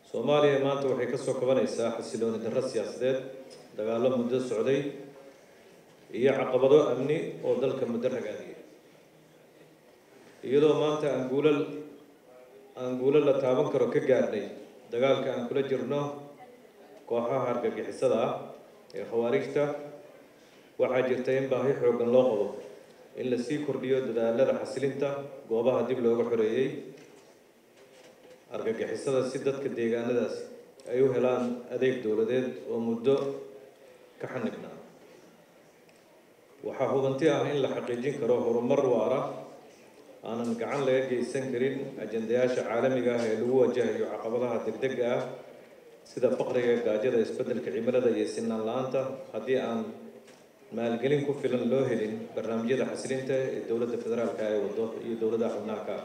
soomaaliya maanta waxay ka soo kabanaysaa xasilooni darro siyaasadeed dagaallo muddo socday iyo caqabado amni oo dalka muddo ragaadiyay iyadoo maanta aan guulal aan guulo la taaban karo ka gaadhnay dagaalka aan kula jirno kooxaha argagixisada ah ee khawaarijta waxaa jirta in baahi xooggan loo qabo in la sii kordhiyo dadaalada xasilinta goobaha dib looga xoreeyey argagixisada si dadka deegaanadaas ay u helaan adeeg dowladeed oo muddo ka xanignaa waxaa hubanti ah in la xaqiijin karo horumar waara aanan gacan laga geysan karin ajandayaasha caalamiga ah ee lagu wajahayo caqabadaha degdega ah sida faqriga gaajada isbeddelka cimilada iyo sinaan la-aanta haddii aan maalgelin ku filan loo helin barnaamijyada xasilinta ee dowladda federaalka ay wado iyo dowladaha xubnaha ka ah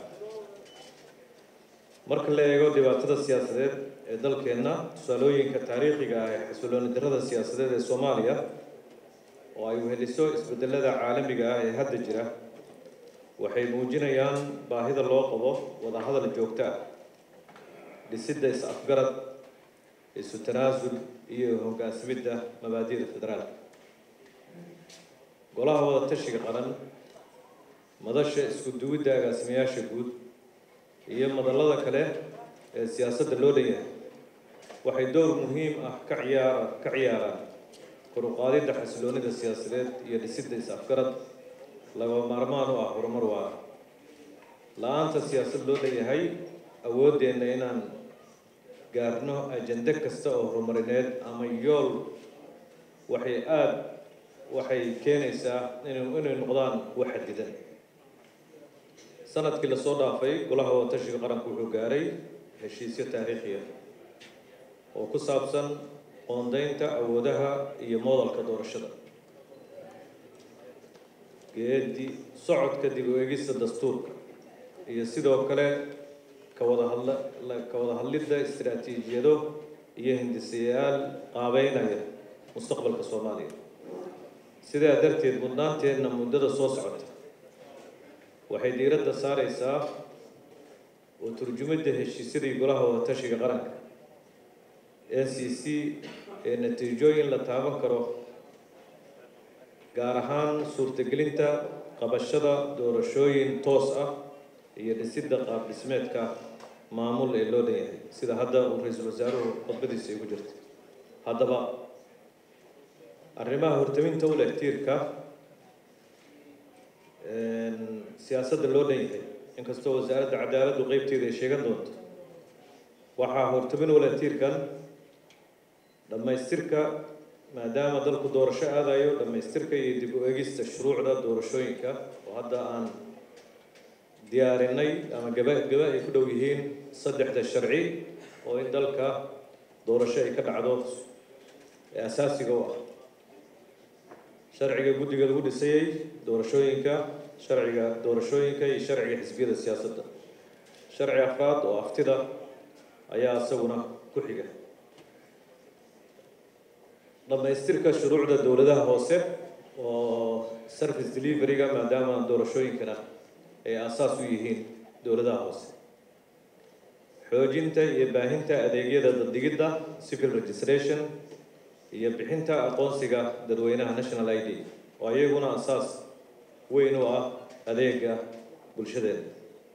marka la eego dhibaatada siyaasadeed ee dalkeenna tusaalooyinka taariikhiga ah ee xasilooni darrada siyaasadeed ee soomaaliya oo ay weheliso isbedelada caalamiga ah ee hadda jira waxay muujinayaan baahida loo qabo wadahadal joogto ah dhisidda is-afgarad isu tanaasul iyo hoggaansamidda mabaadi'da federaalka golaha wada tashiga qaran madasha isku duwidda agaasimayaasha guud iyo madallada kale ee siyaasadda loo dhanyahay waxay door muhiim ah ka ciyaara ka ciyaaraan kor u qaadidda xasiloonida siyaasadeed iyo dhisidda is-afgarad lagaba maarmaan u ah horumar waara la-aanta siyaasad loo dhanyahay awooddeenna inaan gaarno ajende kasta oo horumarineed ama yool waxay aada waxay keenaysaa inu inay noqdaan wax xadidan sanadkii lasoo dhaafay golaha wadatashiga qaranku wuxuu gaaray heshiisyo taariikhiya oo ku saabsan qoondeynta awoodaha iyo moodalka doorashada geedi socodka dib u eegista dastuurka iyo sidoo kale ka wada hadla ka wada hadlidda istiraatiijiyado iyo hindisayaal qaabeynaya mustaqbalka soomaaliya sidaa darteed mudnaanteenna muddada soo socota waxay diiradda saareysaa oo turjumidda heshiisyadii golaha wadatashiga qaranka n c c ee natiijooyin la taaban karo gaar ahaan suurtagelinta qabashada doorashooyin toos ah iyo dhisidda qaab dhismeedka maamul ee loo dhan yahay sida hadda uu ra-iisul wasaaruhu khudbadiisa igu jirta haddaba arrimaha hortaminta u leh tiirka siyaasadda loo dhan yahay inkastoo wasaaradda cadaaladdu qeybteeda ay sheegan doonto waxaa hortamin u leh tiirkan dhammaystirka maadaama dalku doorasho aadayo dhammaystirka iyo dib u egista shuruucda doorashooyinka oo hadda aan diyaarinay ama gaba gaba ay ku dhow yihiin saddexda sharci oo in dalka doorasho ay ka dhacdo ee asaasiga u ah sharciga guddiga lagu dhisayey doorashooyinka sharciga doorashooyinka iyo sharciga xisbiyada siyaasadda sharci afraad oo aftida ayaa isaguna ku xiga dhammaystirka shuruucda dowladaha hoose oo service deliveryga maadaama doorashooyinkana ay aasaas u yihiin dowladaha hoose xoojinta iyo baahinta adeegyada dadigidda civil registration iyo bixinta aqoonsiga dadweynaha national i d oo iyaguna asaas weyn u ah adeega bulshadeeda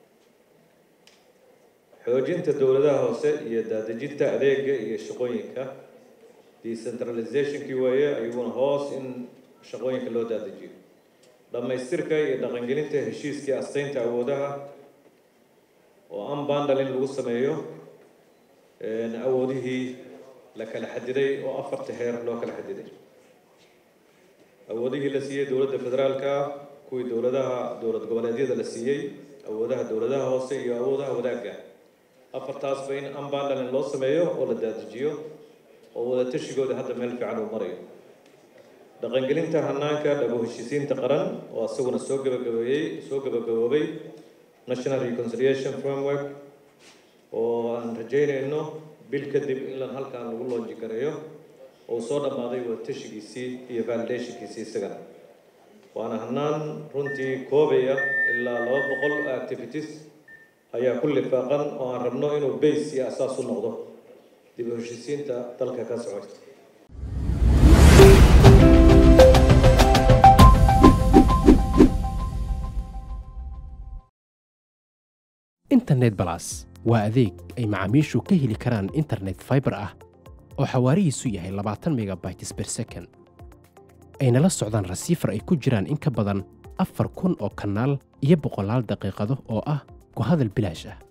xoojinta dowladaha hoose iyo daadejinta adeega iyo shaqooyinka decentralizationkii weeye iyaguna hoos in shaqooyinka loo daadejiyo dhammaystirka iyo dhaqangelinta heshiiskii asteynta awoodaha oo unbundle in lagu sameeyo awoodihii la kala xadiday oo afarta heer loo kala xadiday awoodihii la siiyey dowladda federaalka kuwii dowladaha dowlad goboleedyada la siiyey awoodaha dowladaha hoose iyo awoodaha wadaagga afartaasba in unbundle in loo sameeyo oo la daadejiyo oo wadatashigoodi hadda meel fiican uu marayo dhaqangelinta hanaanka dhabo heshiisiinta qaran oo isaguna soo gabagabeeyey soo gabagaboobay national reconciliation framework oo aan rajeynayno bil kadib in lan halkan lagu loonji gareeyo oo soo dhammaaday wadatashigiisii iyo validationkiisii isagana waana hanaan runtii koobaya ilaa laba boqol activities ayaa ku lifaaqan oo aan rabno inuu base iyo asaas u noqdo dib u heshiisiinta dalka ka socota internet balas waa adeeg ay macaamiishu ka heli karaan internet fiber ah oo xawaarihiisu yahay labaatan megabytes per second ayna la socdaan rasiifar ay ku jiraan in ka badan afar kun oo kanaal iyo boqolaal daqiiqado oo ah ku hadal bilaash ah